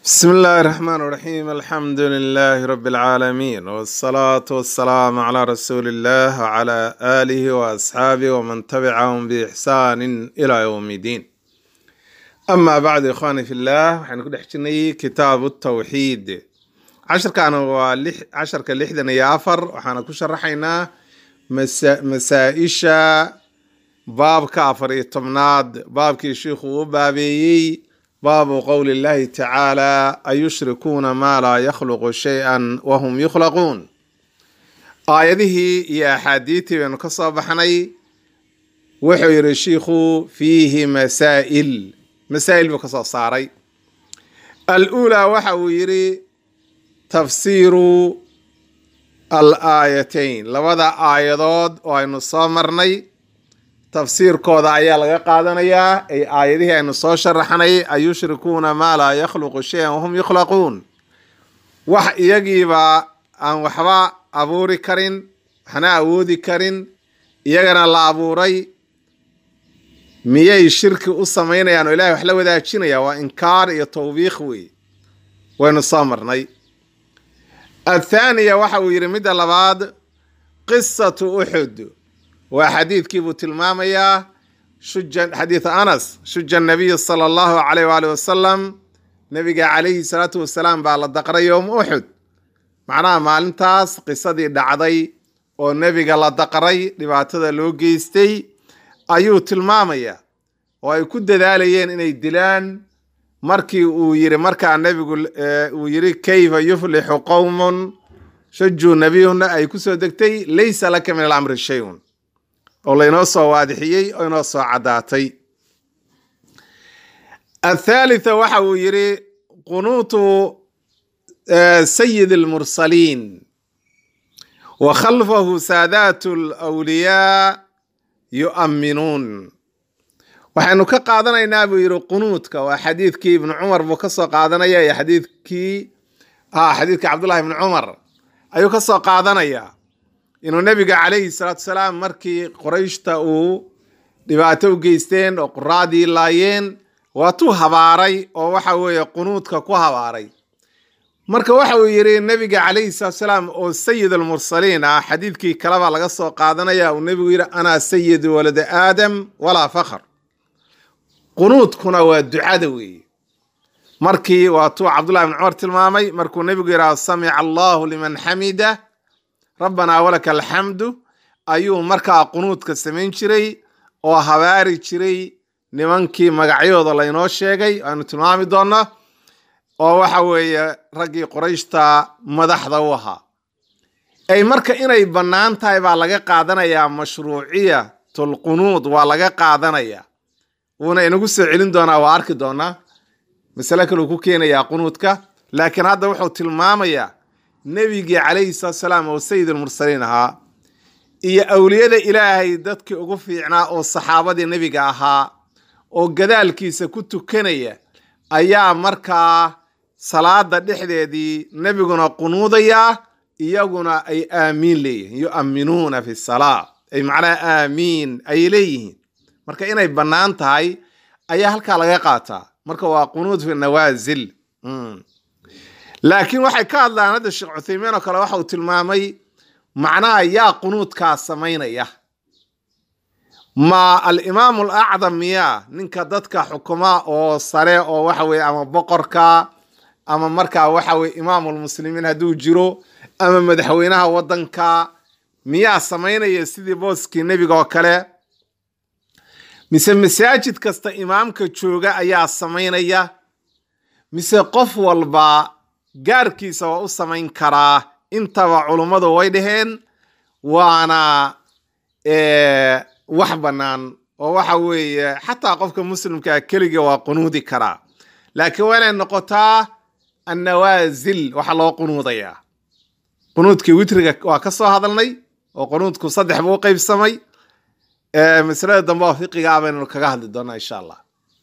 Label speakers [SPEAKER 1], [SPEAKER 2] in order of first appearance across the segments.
[SPEAKER 1] بسم الله الرحمن الرحيم الحمد لله رب العالمين والصلاة والسلام على رسول الله وعلى آله وأصحابه ومن تبعهم بإحسان إلى يوم الدين أما بعد إخواني في الله حنكون حجني كتاب التوحيد عشر كانوا لح عشر كاللحدن يافر وحنا شرحينا مسا مسائشة باب كافر يتمناد باب كي شيخ وبابيي باب قول الله تعالى أيشركون ما لا يخلق شيئا وهم يخلقون آياته يا أحاديثي بأن كصاب حني وحير الشيخ فيه مسائل مسائل بكصاب صاري الأولى وحويري تفسير الآيتين لبدا آيادود وأن صامرني tafsiirkooda ayaa laga qaadanayaa ay aayadihii aynu soo sharaxnay ayushrikuuna maa laa yakhluqu shayan wahum yukhlaquun wax iyagiiba aan waxba abuuri karin waxna awoodi karin iyagana la abuuray miyay shirki u samaynayaan oo ilahay wax la wadaajinaya waa inkaar iyo tawbiikh wey waynu soo marnay athaaniya waxa uu yidhi midda labaad qisatu uxud waa xadiidkii buu tilmaamayaa shuja xadiid anas shuja nabiyu sala allahu calayh waali wasalam nabiga calayhi salaatu wasalaam baa la daqray yowma uxud macnaha maalintaas qisadii dhacday oo nebiga la daqray dhibaatada loo geystay ayuu tilmaamayaa oo ay ku dadaalayeen inay dilaan markii uu yiri markaa nebigu uu yiri kayfa yuflixu qowmun shujuu nabiyuna ay kusoo degtay laysa laka min alamri shayun oo laynoo soo waadixiyey oo inoo soo caddaatay athaalitha waxa uu yidhi qunuutu sayid almursaliin wa khalfahu saadaatu alawliyaa yu'amminuun waxaynu ka qaadanaynaa buu yidhi qunuudka waa xadiidkii ibnu cumar buu ka soo qaadanaya iyo xadiidkii xadiidkii cabdullahi ibnu cumar ayuu ka soo qaadanayaa inuu nebiga calayhi salaatu salaam markii qorayshta uu dhibaato u geysteen oo quraadii laayeen waatuu habaaray oo waxa weeye qunuudka ku habaaray marka waxa uu yidhi nebiga calayhi salaatu salaam oo sayid almursaliin ah xadiidkii kaleba laga soo qaadanaya uu nebigu yidhi anaa sayidu walada aadam walaa fakhr qunuudkuna waa ducada weeye markii waatuu cabdullahi ibn cumar tilmaamay markuu nebigu yidhaha samica allahu liman xamida rabbanaa walaka alxamdu ayuu markaa qunuudka samayn jiray oo habaari jiray nimankii magacyadooda laynoo sheegay aanu tilmaami doonno oo waxa weeye raggii qorayshta madaxda u ahaa ay marka inay bannaan tahay baa laga qaadanayaa mashruuciyatulqunuud waa laga qaadanayaa wuuna inagu soo celin doonaa waa arki doonaa masale kaleu ku keenayaa qunuudka laakiin hadda wuxuu tilmaamayaa nebigii calayhi salaatu salaam oo sayid almursaliin ahaa iyo awliyada ilaahay dadkii ugu fiicnaa oo saxaabadii nebiga ahaa oo gadaalkiisa ku tukanaya ayaa markaa salaada dhexdeedii nebiguna qunuudayaa iyaguna ay aamiin leeyihiin yu'amminuuna fi salaa ay macnaha aamiin ay leeyihiin marka inay bannaan tahay ayaa halkaa laga qaataa marka waa qunuud fi nawaasil laakiin waxay ka hadlaan hadda sheekh cuthaymiin oo kale waxa uu tilmaamay macnaha yaa qunuudkaa samaynaya ma alimaamu alacdam miyaa ninka dadka xukuma oo sare oo waxa weye ama boqorka ama markaa waxa weye imaamulmuslimiin hadduu jiro ama madaxweynaha waddanka miyaa samaynaya sidii booskii nebiga oo kale mise masaajid kasta imaamka jooga ayaa samaynaya mise qof walba gaarkiisa waa u samayn karaa intaba culummadu way dhaheen waana wax bannaan oo waxa weeye xataa qofka muslimkaa keliga waa qunuudi karaa laakiin waa inay noqotaa annawaasil waxa loo qunuudayaa qunuudkii witriga waa ka soo hadalnay oo qunuudku saddex buu u qaybsamay masalada dambe oo fiqiga baynu kaga hadli doonaa insha allah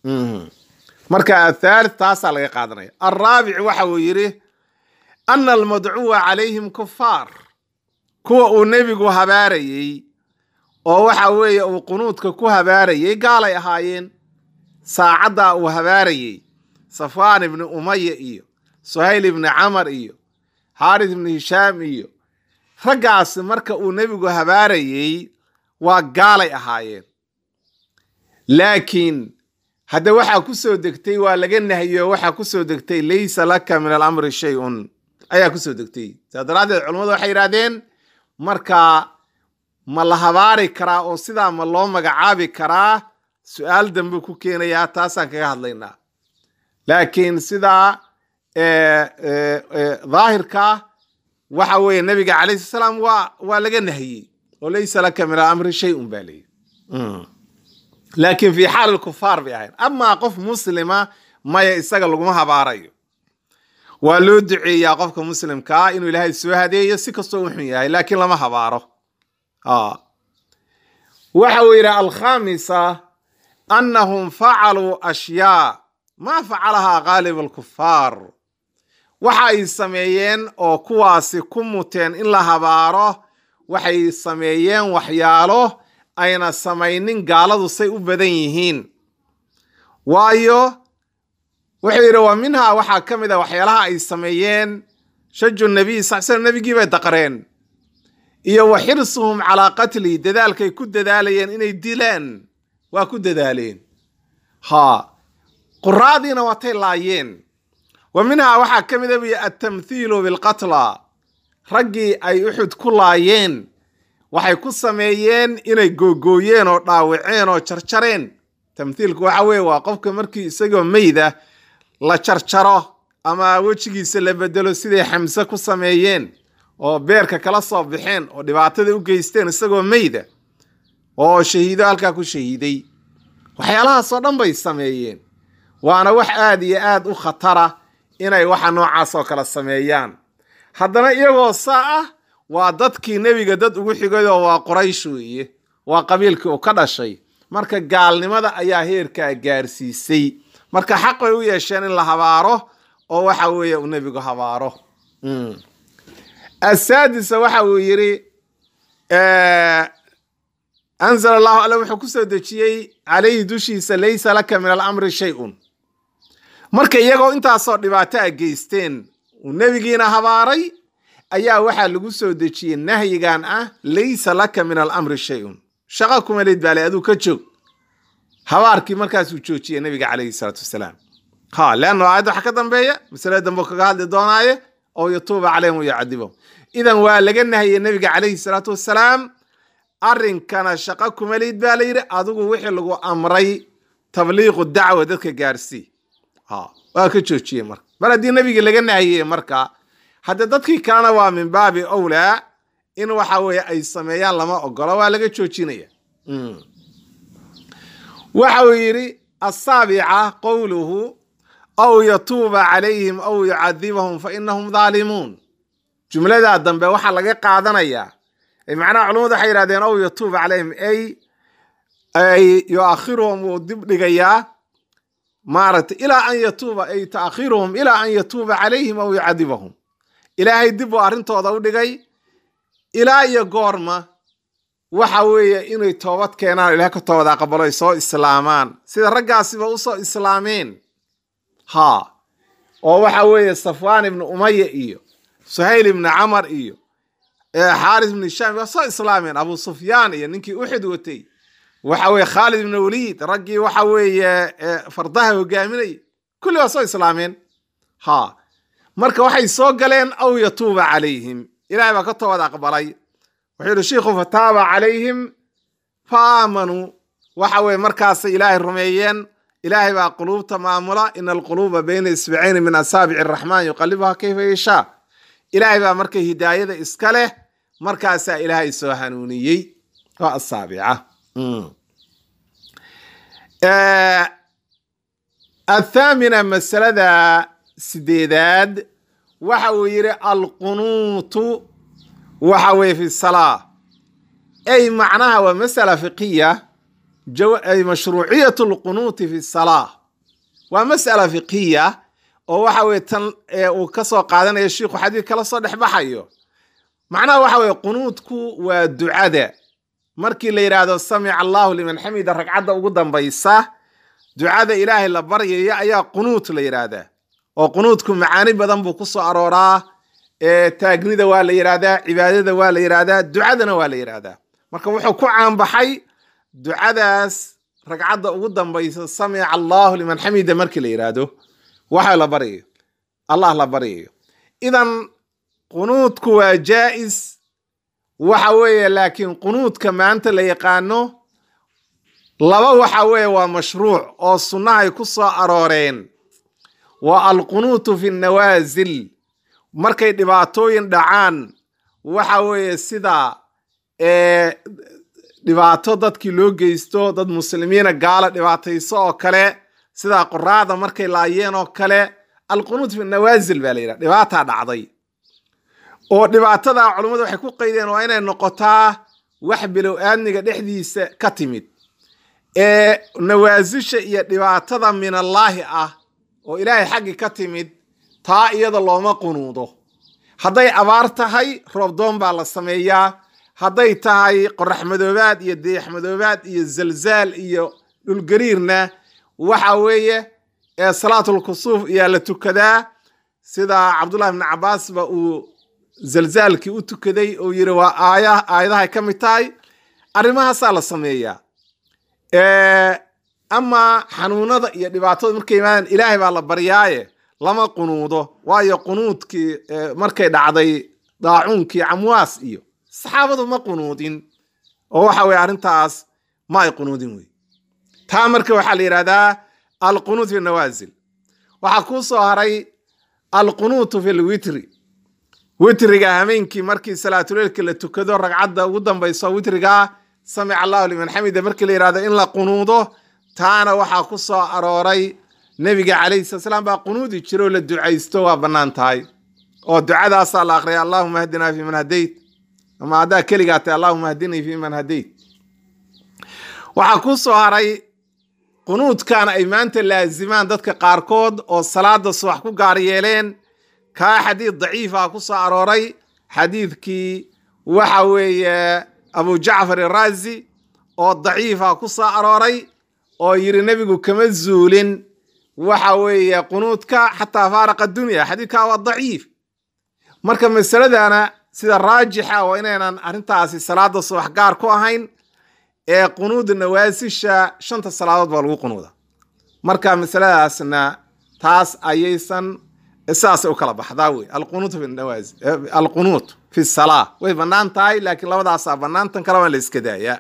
[SPEAKER 1] marka athaalith taasaa laga qaadanaya alraabic waxa uu yidhi ana almadcuwa calayhim kufaar kuwa uu nebigu habaarayey oo waxa weeye uu qunuudka ku habaarayey gaalay ahaayeen saacaddaa uu habaarayey safwaan ibni umaya iyo suhayl ibni camar iyo xaaris ibni hishaam iyo raggaasi marka uu nebigu habaarayey waa gaalay ahaayeen laakiin hadda waxaa ku soo degtay waa laga nahiyo waxaa ku soo degtay laysa laka min alamri shay-un ayaa ku soo degtay saa daraaddeed culammadu waxay yidhahdeen markaa ma la habaari karaa oo sidaa ma loo magacaabi karaa su-aal dambe ku keenayaa taasaan kaga hadlaynaa laakiin sidaa daahirka waxa weeye nabiga calayhi salaam waa waa laga nahiyey oo laysa laka min alamri shay-un baa leeyihi laakiin fi xaali kufaar bay ahayn amaa qof muslima maya isaga laguma habaarayo waa loo duceeyaa qofka muslimkaa inuu ilaahay soo hadeeyo si kastoo u xun yahay laakiin lama habaaro waxa uu yidhi alkhamisa annahum facaluu ashyaa maa facalahaa gaalib alkufaar waxa ay sameeyeen oo kuwaasi ku muteen in la habaaro waxay sameeyeen waxyaalo ayna samaynin gaaladu say u badan yihiin waayo wuxuu yidhi wa minhaa waxaa ka mid a waxyaalaha ay sameeyeen shaju nabiy sal slam nebigii bay daqreen iyo wa xirsuhum calaa qatli dadaalkay ku dadaalayeen inay dilaan waa ku dadaaleen ha quraadiina waatay laayeen wa minhaa waxaa ka mid a buyi altamthiilu bilqatla raggii ay uxud ku laayeen waxay ku sameeyeen inay googooyeen oo dhaawaceen oo jarjareen tamthiilku waxa weeye waa qofka markii isagoo meyda la jarjaro ama wejigiisa la bedelo siday xamse ku sameeyeen oo beerka kala soo baxeen oo dhibaatada u geysteen isagoo meyda oo shahiido halkaa ku shahiiday waxyaalahaasoo dhan bay sameeyeen waana wax aad iyo aad u khatara inay waxa noocaas oo kale sameeyaan haddana iyagoo saa ah waa dadkii nebiga dad ugu xigayoo waa qoraysh weeye waa qabiilkii uu ka dhashay marka gaalnimada ayaa heerkaa gaarsiisay marka xaq bay u yeesheen in la habaaro oo waxa weeye uu nebigu habaaro asaadisa waxa uu yidhi anzala allahu alle wuxuu ku soo dejiyey calayhi dushiisa laysa laka min alamri shay-un marka iyagoo intaasoo dhibaato a geysteen uu nebigiina habaaray ayaa waxaa lagu soo dejiyey nahyigan ah laysa laka min alamri shay-un shaqa kuma leyd baale aduu ka joog habaarkii markaasuu joojiyey nabiga calayhi salaatu wasalaam ha leanno aayadda waxa ka dambeeya masale dambe kaga hadli doonaaye oo yatuuba calayhim wayucadibahum idan waa laga nahiyey nabiga calayhi salaatu wasalaam arrinkana shaqa kuma leyd baa la yidhi adigu wixii lagu amray tabliiqu dacwa dadka gaarsii ha waa ka joojiyey marka mar haddii nabigii laga nahiyey marka hadda dadkii kalena waa min baabi owlaa in waxa weeye ay sameeyaan lama ogolo waa laga joojinaya waxa uu yidhi asaabica qowluhu aw yatuuba calayhim aw yucadibahum fa inahum dhaalimuun jumladaa dambe waxaa laga qaadanayaa macnaha culamadu waxay yihahdeen aw yatuuba calayhim ay ay yuakhiruhum wuu dib dhigayaa maaragtay ilaa an yatuuba ay taakhiruhum ilaa an yatuuba calayhim aw yucadibahum ilaahay dib buu arrintooda u dhigay ilaa iyo goorma waxa weeye inay toobad keenaan ilaah ka toobad aqbalo ay soo islaamaan sida raggaasiba usoo islaameen ha oo waxa weeye safwaan ibnu umaya iyo suhayl ibnu camar iyo xaaris ibnu hishaam waa soo islaameen abu sufyaan iyo ninkii uxid watay waxa weye khaalid ibnu waliid raggii waxa weeye fardaha hogaaminaya kulli waa soo islaameen ha marka waxay soo galeen aw yatuuba calayhim ilahay baa ka toobad aqbalay wuxuu yidhi shiikhu fataaba calayhim fa aamanuu waxa weye markaasay ilaahay rumeeyeen ilaahay baa quluubta maamula ina alquluuba bayna isbicayni min asaabici araxmaan yuqalibuha kayfa yashaa ilaahay baa marka hidaayada iska leh markaasaa ilaahay soo hanuuniyey waa asaabica athaamina masalada sideedaad waxa uu yidhi alqunuutu waxa weye fi salaa ay macnaha waa masala fiqiya ay mashruuciyat lqunuuti fi salaa waa masala fiqiya oo waxa weye tan uu ka soo qaadanayo shiikhu xadiid kala soo dhex baxayo macnaha waxa weye qunuudku waa ducada markii la yidhaahdo samica allahu liman xamida ragcadda ugu dambaysa ducada ilaahay la baryayo ayaa qunuut la yidhaahdaa oo qunuudku macaani badan buu ku soo arooraa taagnida waa la yidhahdaa cibaadada waa la yidhahdaa ducadana waa la yidhahdaa marka wuxuu ku caanbaxay ducadaas ragcadda ugu dambaysa samica allahu liman xamida markii la yidhaahdo waxa la baryayo allah la baryayo idan qunuudku waa jaa'is waxa weeye laakiin qunuudka maanta la yaqaano laba waxa weeye waa mashruuc oo sunnahay ku soo arooreen waa alqunuutu fi nawaasil markay dhibaatooyin dhacaan waxa weeye sida dhibaato dadkii loo geysto dad muslimiina gaala dhibaatayso oo kale sida qoraada markay laayeen oo kale alqunuut fi nawaasil baa la yidhaha dhibaataa dhacday oo dhibaatada culummadu waxay ku qaydeen waa inay noqotaa wax bilow aadmiga dhexdiisa ka timid ee nawaasisha iyo dhibaatada min allaahi ah oo ilaahay xaggii ka timid taa iyada looma qunuudo hadday abaar tahay roobdoon baa la sameeyaa hadday tahay qorax madoobaad iyo deex madoobaad iyo zalzaal iyo dhulgariirna waxa weeye ee salaatulkusuuf ayaa la tukadaa sida cabdullahi ibni cabbaasba uu zalzaalkii u tukaday oo yidhi waa aaya aayadahay ka mid tahay arrimahaasaa la sameeyaa ama xanuunada iyo dhibaatada markay yimaadaan ilaahay baa la baryaaye lama qunuudo waayo qunuudkii markay dhacday daacuunkii camwaas iyo saxaabadu ma qunuudin oo waxa weye arrintaas ma ay qunuudin wey taa marka waxaa la yidhahdaa alqunuut fi nawaasil waxaa kuu soo haray alqunuutu fi lwitri witriga hameenkii markii salaatuleilka la tukado ragcadda ugu dambayso witrigaa samica allahu liman xamida markii la yidhahdo in la qunuudo taana waxaa ku soo arooray nebiga calayhi sala slaam baa qunuudi jira oo la ducaysto waa bannaan tahay oo ducadaasaa la aqriya allahuma hdinaa fi man hadayt ama haddaa keligaa tahay allahuma hdinii fi man hadayt waxaa ku soo haray qunuudkan ay maanta laazimaan dadka qaarkood oo salaada subax ku gaar yeeleen kaa xadiid daciifa ku soo arooray xadiidkii waxa weeye abu jacfar iraazi oo daciifa ku soo arooray oo yidhi nebigu kama zuulin waxa weeye qunuudka xataa faaraqa dunya xadiidkaa waa daciif marka masaladana sida raajixa waa inaynan arrintaasi salaada subax gaar ku ahayn ee qunuuda nawaasisha shanta salaadood baa lagu qunuuda marka masaladaasna taas ayaysan sidaasay u kala baxdaa wey alqunuut fi nawaasi alqunuut fi salaa way bannaan tahay laakiin labadaasaa bannaan tan kale waa la iska daayaa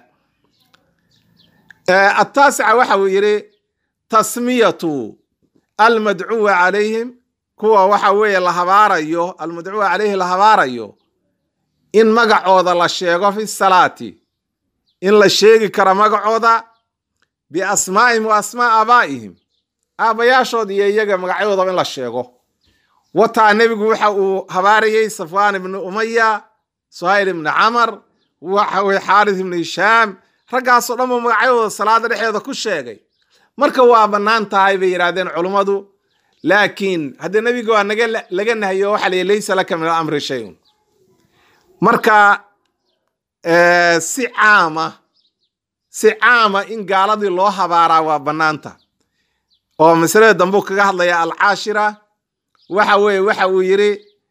[SPEAKER 1] ataasica waxa uu yidhi tasmiyatu almadcuwa calayhim kuwa waxa weeye la habaarayo almadcuwa calayhi la habaarayo in magacooda la sheego fi salaati in la sheegi karo magacooda biasmaa'ihim wa asmaa aabaa'ihim aabbayaashood iyo iyaga magacyadoodaba in la sheego wataa nebigu waxa uu habaarayey safwaan ibnu umaya suhayl ibni camar waxa weye xaaris ibnu hishaam raggaasoo dhan buu magacyadooda salaada dhexdeeda ku sheegay marka waa bannaan tahay bay yidhahdeen culummadu laakiin haddii nebiga waa naga laga nahayo waxa la yihi laysa laka min alamri shayun marka si caama si caama in gaaladii loo habaaraa waa bannaanta oo masalada dambuu kaga hadlaya alcaashira waxa weeye waxa uu yidhi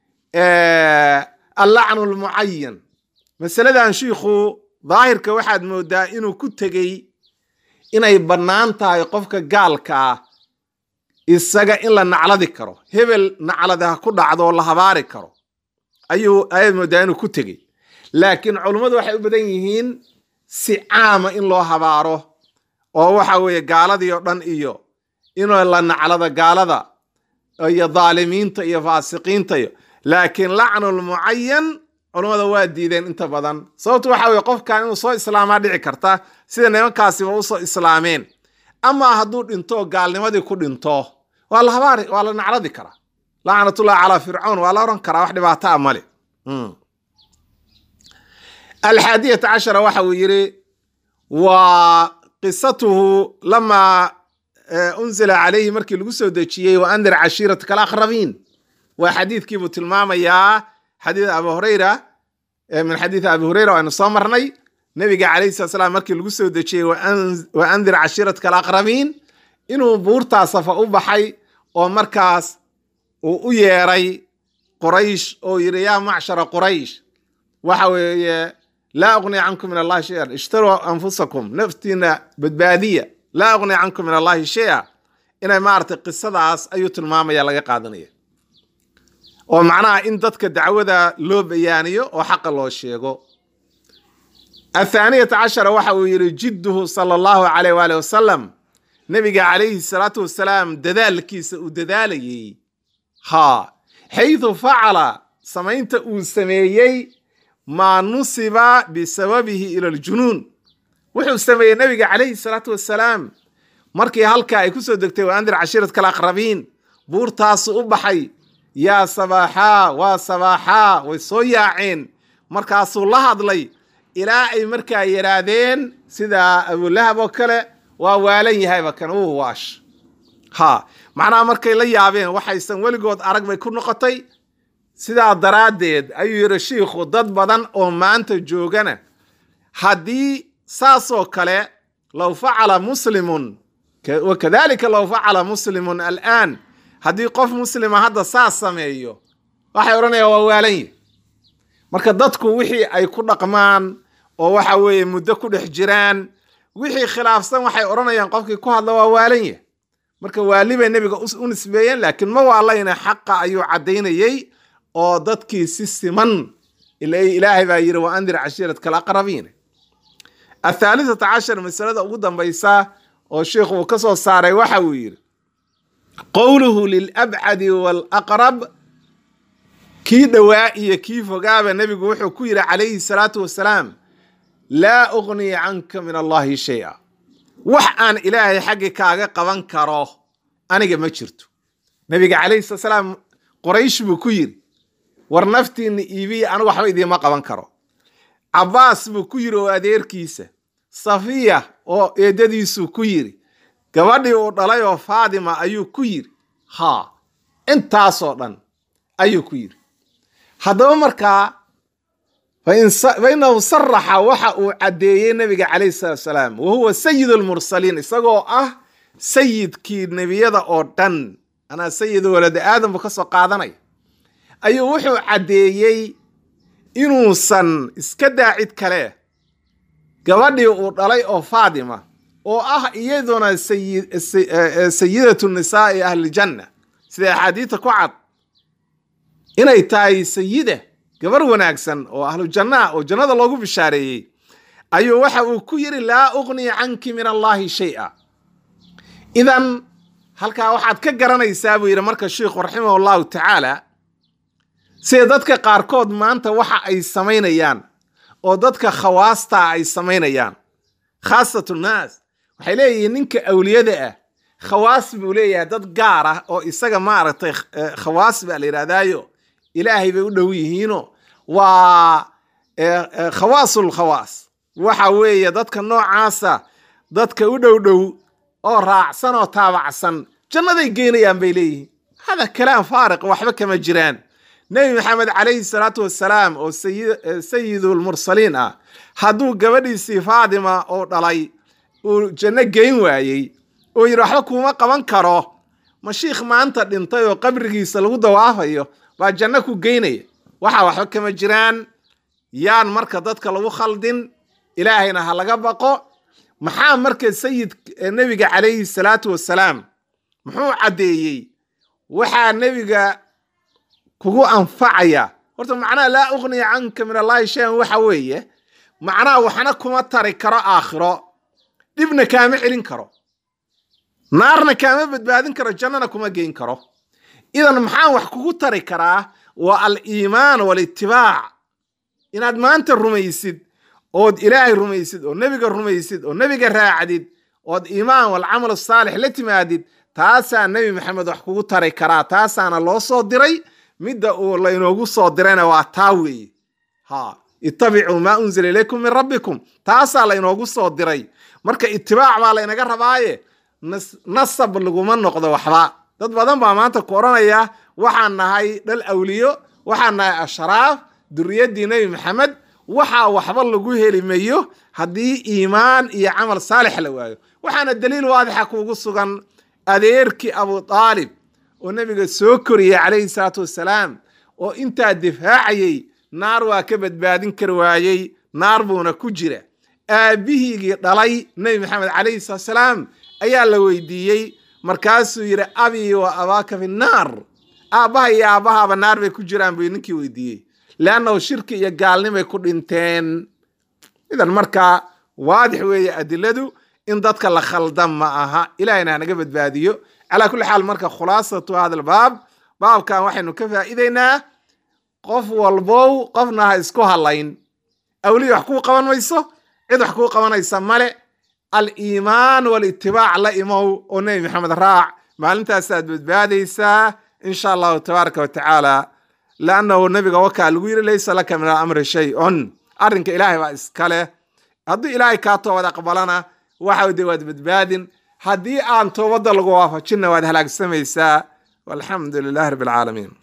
[SPEAKER 1] allacnu lmucayan masaladan shiikhu daahirka waxaad moodaa inuu ku tegey inay bannaan tahay qofka gaalka ah isaga in la nacladi karo hebel nacladi ha ku dhacdo oo la habaari karo ayuu ayaad moodaa inuu ku tegey laakiin culummadu waxay u badan yihiin si caama in loo habaaro oo waxa weeye gaaladii oo dhan iyo inuu la naclado gaalada iyo dhaalimiinta iyo faasiqiinta iyo laakiin lacnul mucayan culummada waa diideen inta badan sababtu waxa weye qofkan inuu soo islaamaa dhici karta sida nimankaasiba usoo islaameen ama hadduu dhinto gaalnimadii ku dhinto waa la habaari waa la nacladi karaa lacnatullahi calaa fircawn waa la oran karaa wax dhibaato a male alxaadiyata cashara waxa uu yidhi waa qisatuhu lamaa unzila calayhi markii lagu soo dejiyey wa andir cashiiratka alaqrabiin waa xadiidkiibuu tilmaamayaa xadiid abu hurayra min xadiidi abi hurayra aynu soo marnay nebiga calayhi salat slam markii lagu soo dejiyey wa andir cashiiratka alaqrabiin inuu buurtaa safa u baxay oo markaas uu u yeeray quraysh oo yidhi yaa macshara quraysh waxa weeye laa uqni cankum min allahi shay-an ishtaruu anfusakum naftiina badbaadiya laa uqni cankum min allahi shay-a inay maaragtay qisadaas ayuu tilmaamaya laga qaadanaya oo macnaha in dadka dacwada loo bayaaniyo oo xaqa loo sheego athaaniyata cashara waxa uu yidhi jidduhu sala allahu calayh waali wasalam nebiga calayhi salaatu wasalaam dadaalkiisa uu dadaalayey haa xaydu facala samaynta uu sameeyey maa nusiba bisababihi ila aljunuun wuxuu sameeyey nebiga calayhi salaatu wasalaam markii halkaa ay ku soo degtay wa andir cashiirat kal aqrabiin buurtaasu u baxay yaa sabaaxaa waa sabaaxaa way soo yaaceen markaasuu la hadlay ilaa ay markaa yidhaahdeen sida abulahab oo kale waa waalan yahayba kan uu waash ha macnaha markay la yaabeen waxaysan weligood arag bay ku noqotay sidaa daraaddeed ayuu yidhi shiikhu dad badan oo maanta joogana haddii saasoo kale low facala muslimun wakadalika low facala muslimun al'aan haddii qof muslima hadda saas sameeyo waxay odhanayaan waa waalan yahy marka dadku wixii ay ku dhaqmaan oo waxa weeye muddo ku dhex jiraan wixii khilaafsan waxay odhanayaan qofkii ku hadla waa waalan yahy marka waali bay nebiga u nisbeeyeen laakiin ma waalayna xaqa ayuu caddaynayey oo dadkii si siman ilaahay baa yidhi wa andir cashiiradka alaqrabiin athaalithata cashar masalada ugu dambaysa oo sheikhu uu ka soo saaray waxa uu yidhi qowluhu lilabcadi waalaqrab kii dhowaa iyo kii fogaaba nebigu wuxuu ku yidhi calayhi salaatu wasalaam laa uqni canka min allahi shay-a wax aan ilaahay xaggi kaaga qaban karo aniga ma jirto nebiga calayhi salatu salaam qoraysh buu ku yidhi war naftiinna iibiya anigu waxba idiima qaban karo cabbaas buu ku yidhi oo adeerkiisa safiya oo eedadiisuu ku yidhi gabadhii uu dhalay oo faadima ayuu ku yidhi haa intaasoo dhan ayuu ku yidhi haddaba markaa fa inahu saraxa waxa uu caddeeyey nebiga calayhi salatu salaam wa huwa sayid almursaliin isagoo ah sayidkii nebiyada oo dhan anaa sayid walada aadam buu ka soo qaadanaya ayuu wuxuu caddeeyey inuusan iska daa cid kale gabadhii uu dhalay oo faadima oo ah iyaduna sayidatu nisaa'i ahlijanna sida axaadiidta ku cad inay tahay sayida gabar wanaagsan oo ahlu jannaha oo jannada loogu bishaareeyey ayuu waxa uu ku yidhi laa uqni canki min allahi shay-a idan halkaa waxaad ka garanaysaa buu yidhi marka sheikhu raximah allahu tacaala sida dadka qaarkood maanta waxa ay samaynayaan oo dadka khawaastaa ay samaynayaan khaasatu nnaas waxay leeyihiin ninka awliyada ah khawaas buu leeyahay dad gaar ah oo isaga maaragtay khawaas baa la yidhahdaayo ilaahay bay u dhow yihiino waa khawaasul khawaas waxa weeye dadka noocaasa dadka u dhow dhow oo raacsan oo taabacsan jannaday geynayaan bay leeyihiin hada kalaam faariq waxba kama jiraan nebi maxamed calayhi salaatu wasalaam oo sayidulmursaliin ah hadduu gabadhiisii faadima oo dhalay uu janno geyn waayey oo yidhi waxba kuuma qaban karo ma shiikh maanta dhintay oo qabrigiisa lagu dawaafayo baa janno ku geynaya waxa waxba kama jiraan yaan marka dadka lagu khaldin ilaahayna ha laga baqo maxaa marka sayid nebiga calayhi salaatu wasalaam muxuu caddeeyey waxaa nebiga kugu anfacaya horta macnaha laa uqniya canka min allahi shayan waxa weeye macnaha waxna kuma tari karo aakhiro dhibna kaama celin karo naarna kaama badbaadin karo jannana kuma geyn karo idan maxaan wax kugu tari karaa waa aliimaan walitibaac inaad maanta rumaysid ood ilaahay rumaysid oo nebiga rumaysid oo nebiga raacdid ood iimaan walcamal saalix la timaadid taasaa nebi maxamed wax kugu tari karaa taasaana loo soo diray midda uu laynoogu soo dirayna waa taa weeye ha ittabicuu maa unzila ilaykum min rabbikum taasaa laynoogu soo diray marka itibaac baa laynaga rabaaye nasab laguma noqdo waxba dad badan baa maanta ku odhanaya waxaan nahay dhal awliyo waxaan nahay ashraaf duriyaddii nebi maxamed waxaa waxba lagu heli mayo haddii iimaan iyo camal saalix la waayo waxaana daliil waadixa kuugu sugan adeerkii abu aalib oo nebiga soo koriyey calayhi salaatu wassalaam oo intaa difaacayey naar waa ka badbaadin kar waayey naar buuna ku jira aabbihiigii dhalay nebi maxamed calayhi salaatu salaam ayaa la weydiiyey markaasuu yidhi abii wa abaaka fi naar aabbaha iyo aabbahaaba naar bay ku jiraan buu ninkii weydiiyey leannahu shirki iyo gaalnimay ku dhinteen idan markaa waadix weeye adiladu in dadka la khaldan ma aha ilahayna hanaga badbaadiyo calaa kulli xaal marka khulaasatu hada albaab baabkan waxaynu ka faa'iideynaa qof walbow qofna ha isku halayn awliya wax kuu qaban mayso cid wax kuu qabanaysa male aliimaan walitibaac la imow oo nebi maxamed raac maalintaasaad badbaadaysaa insha allahu tabaaraka wa tacaala laannahu nabiga wakaa lagu yiri laysa laka min alamri shay-un arrinka ilaahay baa iska leh hadduu ilaahay kaa toobad aqbalana waxa de waad badbaadin haddii aan toobadda lagu waafajinna waad halaagsamaysaa walxamdu lilahi rabbi alcaalamiin